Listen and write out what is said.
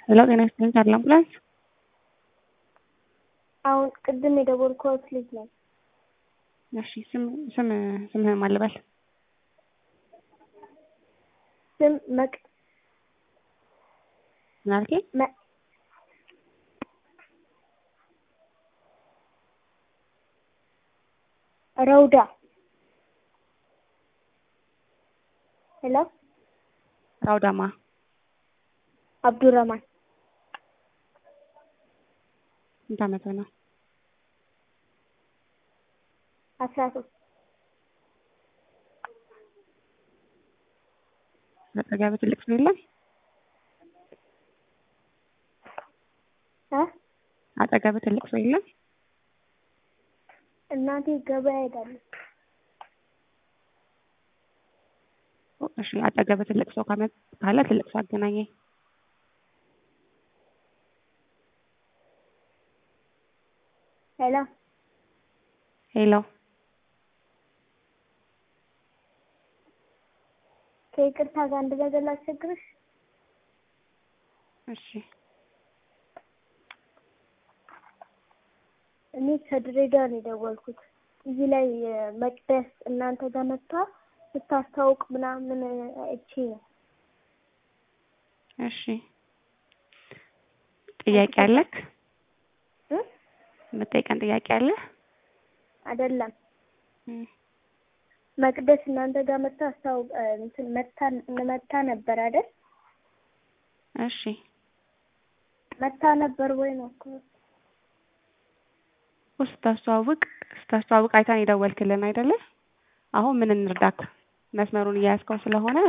ሄሎ ጤና ይስጥልኝ ካለ አምቡላንስ አሁን ቅድም የደወልኩት ልጅ ነኝ። እሺ ስም ስም ስምህን ማን ልበል? ስም መቅ ምን አልከኝ? መ- ረውዳ ሄሎ ራውዳማ አብዱረማን ስንት ዓመትህ ነው? አስራ ሶስት አጠገብህ ትልቅ ሰው የለም? እ አጠገብህ ትልቅ ሰው የለም? እናቴ ገበያ ሄዳለች። እሺ አጠገብህ ትልቅ ሰው ካመ ካለ ትልቅ ሰው አገናኘኝ። ሄሎ ሄሎ ከይቅርታ ጋር አንድ ነገር ላስቸግርሽ። እሺ እኔ ከድሬዳዋ ነው የደወልኩት። እዚህ ላይ መቅደስ እናንተ ጋር መጥታ ስታስታውቅ ምናምን እቺ ነው እሺ ጥያቄ አለክ? እ የምጠይቀን ጥያቄ አለ? አይደለም እም፣ መቅደስ እናንተ ጋር መጥታ አስታውቅ እንትን መታ መታ ነበር አይደል? እሺ መታ ነበር ወይ ነው እኮ እኮ ስታስተዋውቅ ስታስተዋውቅ አይታን የደወልክልን አይደለ? አሁን ምን እንርዳክ? መስመሩን እያያዝከው ስለሆነ